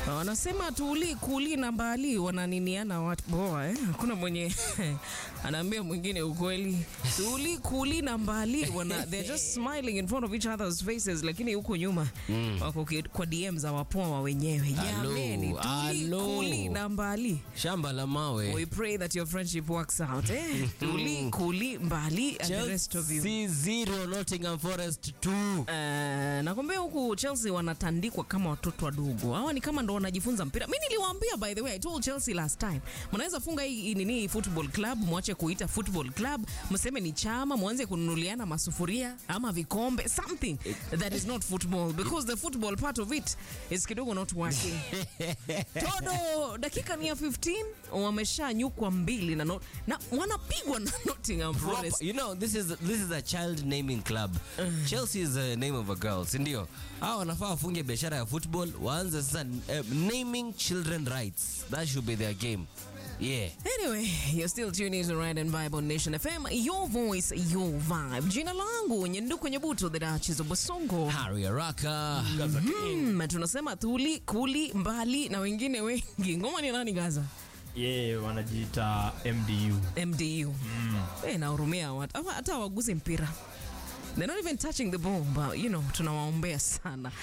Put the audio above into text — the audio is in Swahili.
Wanasema tuli kuli na mbali wananiniana watu boa eh? Hakuna mwenye anaambia mwingine ukweli. Tuli kuli na mbali wana they're just smiling in front of each other's faces, lakini huko nyuma wako ki- kwa DM za wapoa wenyewe. Jameni, tuli Hello. kuli na mbali. shamba la mawe We pray that your friendship works out eh? Tuli kuli mbali and the rest of you. Chelsea zero Nottingham Forest 2 Uh, nakwambia huku Chelsea wanatandikwa kama watoto wadogo. Hawa ni kama ndo wanajifunza mpira. Mimi niliwaambia by the way, I told Chelsea last time. Mnaweza funga hii hii nini hii football club, mwache kuita football club, mseme ni chama, mwanze kununuliana masufuria ama vikombe, something that is not football because the football part of it is kidogo not working. Todo dakika ni ya 15 wameshanyukwa mbili na, not, na wanapigwa na Nottingham Forest. Proper. You know, this is this is a child naming club. Chelsea is the name of a girl, si ndio? Hao wanafaa wafunge biashara ya football, waanze sasa uh, naming children rights. That should be their game. Yeah. Anyway, you're still tuning to Ride and Vibe on Nation FM. Your voice, your vibe. Jina langu Nyenduku Nyebuto, the Duchess of Basongo. Harry Araka. Hmm, tunasema tuli kuli mbali na wengine wengi. Ngoma ni nani Gaza? ye wanajiita MDU. MDU. Eh, nahurumia watu. Hawa- Hata waguzi mpira. They're not even touching the ball, but you know, tunawaombea sana.